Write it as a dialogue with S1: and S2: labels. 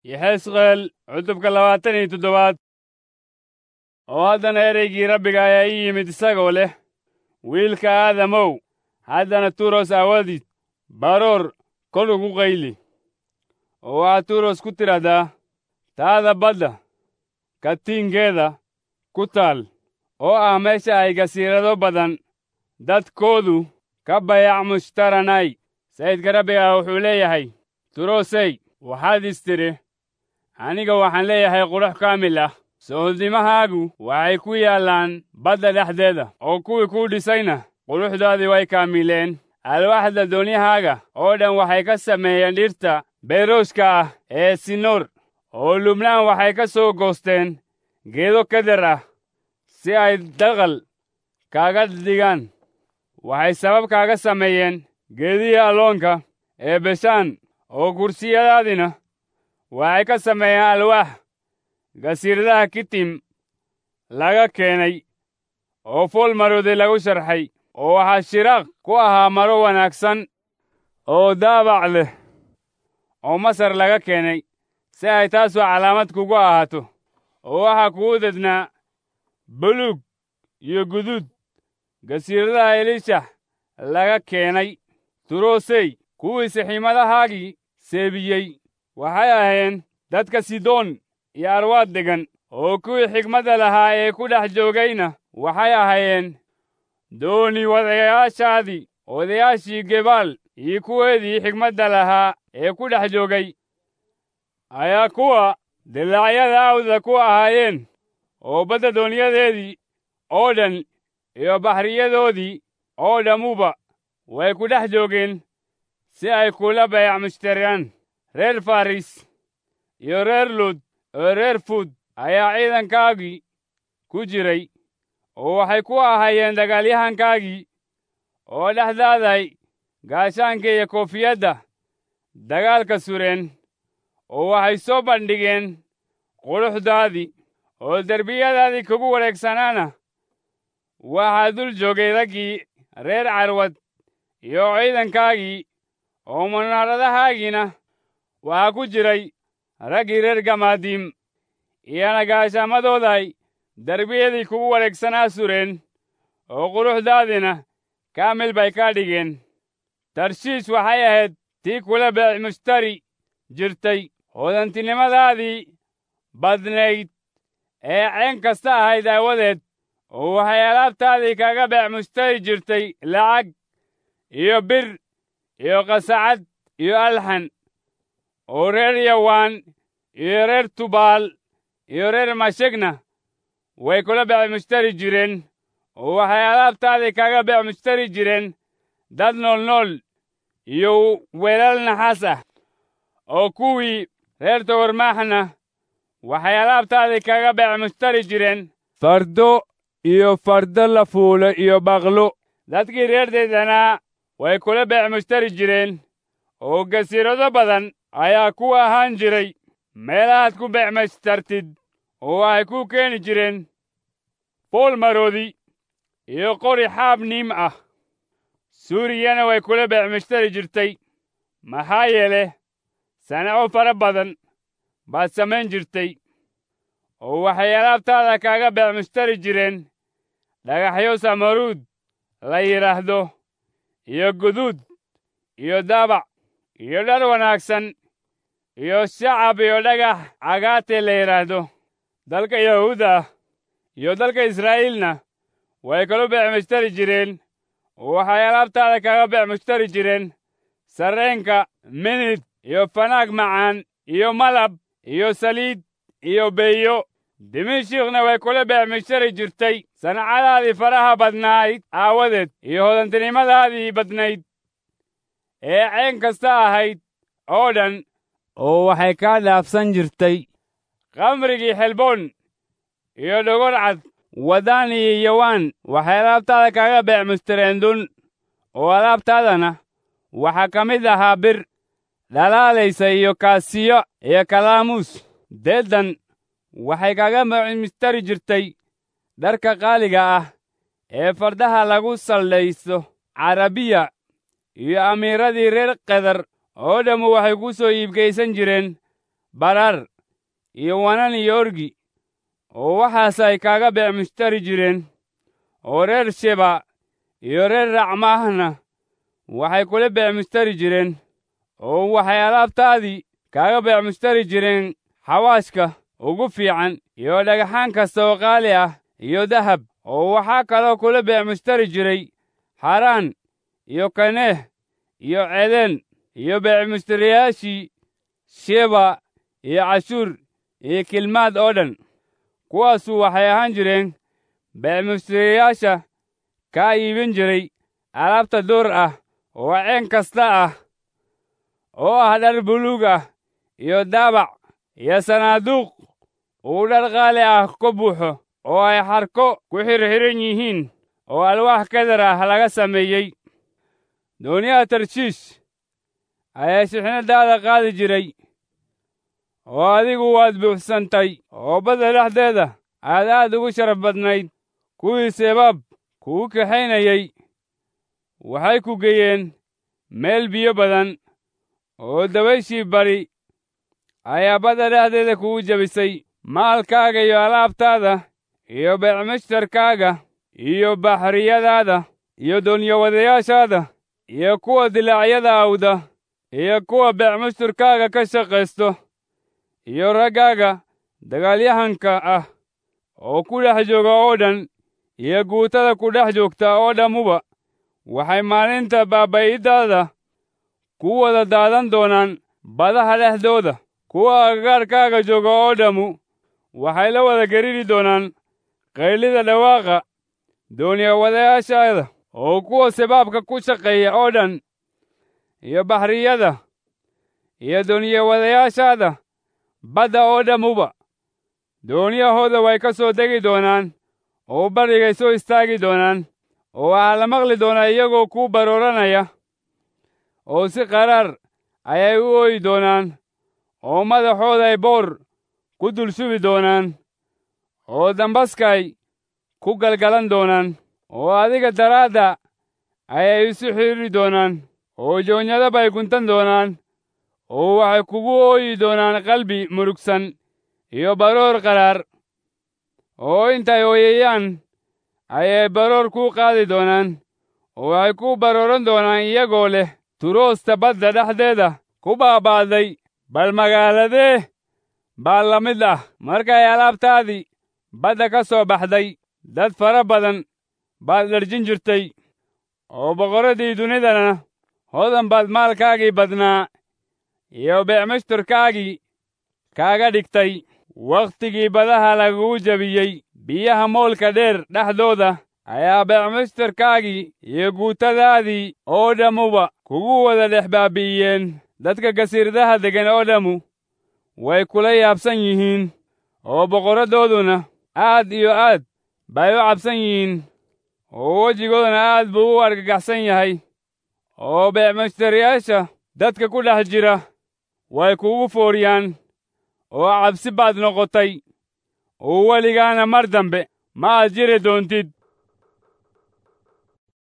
S1: yexesqeel cutubka labaatan iyo toddobaad oo haddana ereygii rabbiga ayaa ii yimid isagoo leh wiilka aadamow haddana turos aawadid baroor kol ugu qayli oo waxaad turos ku tidhahdaa taada badda katiinkeeda ku taal oo ah meesha ay gasiirado badan dadkoodu ka bayac mushtaranay sayidka rabbiga wuxuu leeyahay turosey waxaad is tidhi aniga waxaan leeyahay qurux kaamil ah sohodimahaagu waxay ku yaallaan badda dhexdeeda oo kuwii kuu dhisayna quruxdoodii way kaamileen alwaaxda doonyahaaga oo dhan waxay ka sameeyeen dhirta beyrooshka ah ee sinoor oo lubnaan waxay ka soo goosteen geedo keder ah si ay daqal kaaga dhigaan waxay sabab kaaga sameeyeen geedihii alloonka ee beshaan oo kursiyadaadina waxay ka sameeyeen alwaax gasiiradaha kitim laga keenay oo fool marooday lagu sharxay oo waxaa shiraaq ku ahaa maro wanaagsan oo daabac leh oo masar laga keenay si ay taasoo calaamad kugu ahaato oo waxaa kugu dednaa buluug iyo guduud gasiiradaha elishax laga keenay turosey kuwii sixiimadahaagii seebiyey waxay ahayn dadka sidoon iyo arwaad degan oo kuwii xigmadda lahaa ee ku dhex joogayna waxay ahaayeen dooni wadayaashaadii odayaashii gebaal iyo kuweedii xigmadda lahaa ee ku dhex joogay ayaa kuwa dilaacyada awda ku ahaayeen oo badda dooniyadeedii oo dhan iyo baxriyadoodii oo dhammuba way ku dhex joogeen si ay kula bayac mushtariyaan reer faris iyo reer lud oo reer fuud ayaa ciidankaagii ku jiray oo waxay ku ahaayeen dagaalyahankaagii oo dhexdaaday gaashaanka iyo koofiyadda dagaalka sureen oo waxay soo bandhigeen quruxdaadii oo derbiyadaadii kugu wareegsanaana waxaa dul joogay raggii reer carwad iyo ciidankaagii oo munaaradahaagina waxaa ku jiray raggii reer gamaadiim iyana gaashaamadooday derbiyadii kugu wareegsanaa sureen oo quruxdaadina kaamil bay ka dhigeen tarshiish waxay ahayd tii kula beec mushtari jirtay hodantinimadaadii badnayd ee ceen kasta ahayd aawadeed oo waxay alaabtaadii kaga beec mushtari jirtay lacag iyo bir iyo qasacad iyo alxan oo reer yawaan iyo reer tubaal iyo reer mashegna way kula beec mushtari jireen oo waxay alaabtaadii kaga beec mushtari jireen dad noolnool iyo weelal naxaas ah oo kuwii reer tawarmaaxna waxay alaabtaadii kaga beec mushtari jireen fardo iyo fardo la fuulo iyo baqlo dadkii reer deedanaa way kula beec mushtari jireen oo gasiirado badan ayaa ku ahaan jiray meelahaad ku beec mushtartid oo waxay ku keeni jireen fool maroodi iyo qori xaab niim ah suuriyana way kula beec mushtari jirtay maxaa yeele sanaco fara badan baad samayn jirtay oo waxay alaabtaada kaaga beec mushtari jireen dhagaxyo samaruud la yidhaahdo iyo guduud iyo daabac iyo dhar wanaagsan iyo shacab iyo dhagax cagaate la yidhaahdo dalka yahuuda iyo dalka israa'iilna way kala beec mushtari jireen oo waxay alaabtaada kaga beec mushtari jireen sarreenka minid iyo fanaag macaan iyo malab iyo saliid iyo beeyo dimishikna way kula beec mushtari jirtay sanacadaadii faraha badnayd aawadeed iyo hodantinimadaadii badnayd ee ceen kasta ahayd oo dhan oo waxay kaa dhaafsan jirtay khamrigii xelboon iyo dhogor cad wadaan iyo yawaan waxay alaabtaada kaga beec mustareen dun oo alaabtaadana waxaa ka mid ahaa bir dhalaalaysa iyo kaasiyo iyo kalaamuus deedan waxay kaga mustari jirtay dharka qaaliga ah ee fardaha lagu saldhaysto carabiya iyo amiiradii reer kedar oo dhammu waxay ku soo iibgaysan jireen barar iyo wanan iyo orgi oo waxaas ay kaaga beecmushtari jireen oo reer sheba iyo reer racmaahna waxay kula beecmushtari jireen oo waxay alaabtaadii kaaga beecmushtari jireen xawaashka ugu fiican iyo dhagaxaan kasta oo qaali ah iyo dahab oo waxaa kaloo kula beecmushtari jiray xaraan iyo kaneeh iyo ceden iyo beecmushtariyaashii sheba iyo cashuur iyo kilmaad oo dhan kuwaasu waxay ahaan jireen beecmushtariyaasha kaa iibin jiray alaabta duur ah oo ceen kasta ah oo ah dhar buluug ah iyo daabac iyo sanaaduuq uu dhar qaali ah ka buuxo oo ay xarko ku xirxiran yihiin oo alwaax kadar ah laga sameeyey dooniyaha tarshiish ayaa shixnadaada qaadi jiray oo adigu waad buuxsantay oo badda dhexdeeda aad aad ugu sharaf badnayd kuwii sebaab kugu kaxaynayey waxay ku geeyeen meel biyo badan oo dabayshii bari ayaa badda dhexdeeda kugu jebisay maalkaaga iyo alaabtaada iyo beecmushtarkaaga iyo baxriyadaada iyo doonyawadayaashaada iyo kuwa dilaacyada awda iyo kuwa beecmushtarkaaga ka shaqaysto iyo raggaaga dagaalyahanka ah oo ku dhex jooga oo dhan iyo guutada ku dhex joogta oo dhammuba waxay maalinta baaba'iddaada ku wada daadan doonaan badaha dhexdooda kuwa agagaarkaaga jooga oo dhammu waxay la wada geriri doonaan qaylida dhawaaqa dooniyawadayaashaada oo kuwa sabaabka ku shaqeeya oo dhan iyo baxriyada iyo dooniyawadayaashaada badda oo dhammuba dooniyahooda way ka soo degi doonaan oo barrigay soo istaagi doonaan oo waxaa la maqli doonaa iyagoo kuu barooranaya oo si qaraar ayay u ooyi doonaan oo madaxooday boor ku dul shubi doonaan oo dambaskay ku galgalan doonaan oo adiga daraadda ayay isu xidhiri doonaan oo joonyada bay guntan doonaan oo waxay kugu ooyi doonaan qalbi murugsan iyo baroor qaraar oo intay ooyayaan ayay baroor kuu qaadi doonaan oo waxay ku barooran doonaan iyagoo leh turoosta badda dhexdeeda ku baaba'day bal magaaladee baa la mid ah markay alaabtaadii badda ka soo baxday dad fara badan baad dharjin jirtay oo boqorradii dunidana hodan baad maalkaagii badnaa iyo beecmushtarkaagii kaaga dhigtay wakhtigii badaha lagugu jebiyey biyaha moolka dheer dhexdooda ayaa beecmushtarkaagii iyo guutadaadii oo dhammuba kugu wada dhex baabi'iyeen dadka gasiiradaha deggan oo dhammu way kula yaabsan yihiin oo boqorradooduna aad iyo aad bay u cabsan yihiin oo wejigooduna aad buu u argagaxsan yahay oo beecmushtariyaasha dadka ku dhex jira way kugu fooriyaan oo cabsi baad noqotay oo weligaana mar dambe ma aad jiri doontid